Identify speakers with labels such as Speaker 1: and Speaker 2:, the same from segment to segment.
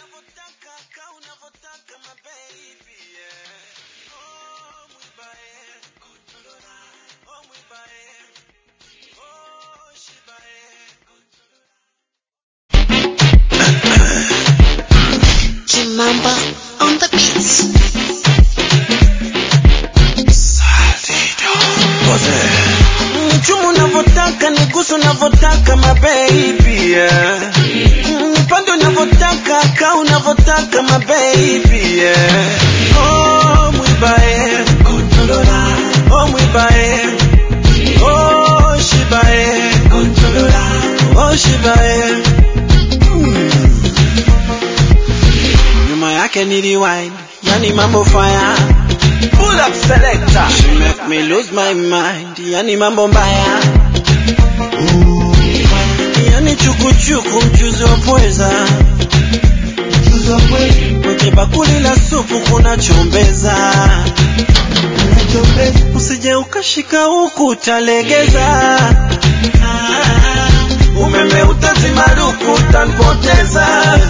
Speaker 1: unavyotaka ka unavyotaka my baby yeah. oh mwibae kontrola oh mwibae oh shibae
Speaker 2: Kimamba on the beats.
Speaker 1: Mchumu unavyotaka nigusu unavyotaka my baby yeah. Nipande unavyotaka ka unavyotaka my baby yeah. Oh mwibae kontrola oh mwibae oh shibae kontrola oh shibae mm. Nyuma yake ni rewind yani mambo fire Pull up selector. She make me lose my mind. Yani mambo mbaya. Yani chukuchuku mchuzi wa pweza. Kwenye bakuli la supu kuna chombeza. Usije ukashika huku utalegeza. Umeme utazimaruku utanipoteza.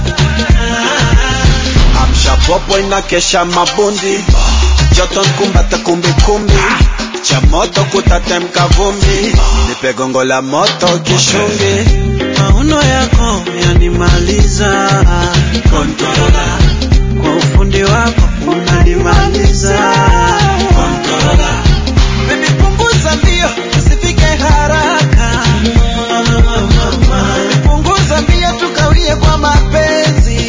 Speaker 1: Amsha popo inakesha mabundi joto nkumbata kumbikumbi cha moto kutatemka vumbi nipe gongo la moto kishungi mauno yako yanimaliza kontorola kwa ufundi wako unanimaliza kontorola Baby punguza mbio usifike haraka punguza mbio tukawie kwa mapenzi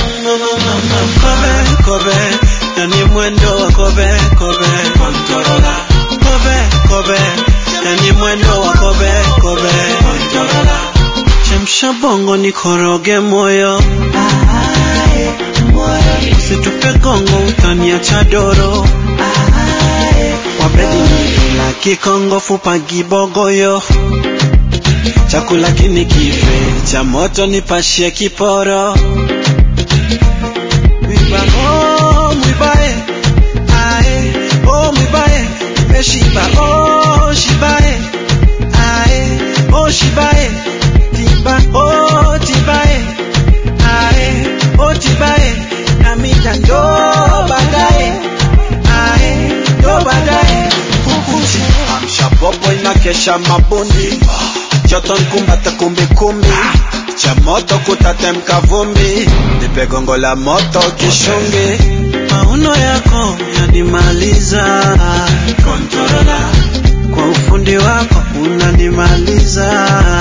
Speaker 1: kobe kobe yani mwendo wa kobe kobe kontorola kobe kobe yani mwendo wa kobe kobe kontorola chemsha bongo nikoroge moyo usitupe gongo utaniacha doro wabedi nila kikongo fupa gibogoyo chakula kini kife cha moto nipashie kiporo mwiba oh mwibae ae oh mwibae nimeshiba oh shibae ae oh shibae tiba oh tibae ae oh tibae namida ndo baadaye ae ndo baadaye kukuchi amsha popo inakesha mabundi joto nkumbata kumbikumbi cha moto kutatemka vumbi nipe gongo la moto kishungi mauno yako yanimaliza kontorola kwa ufundi wako unanimaliza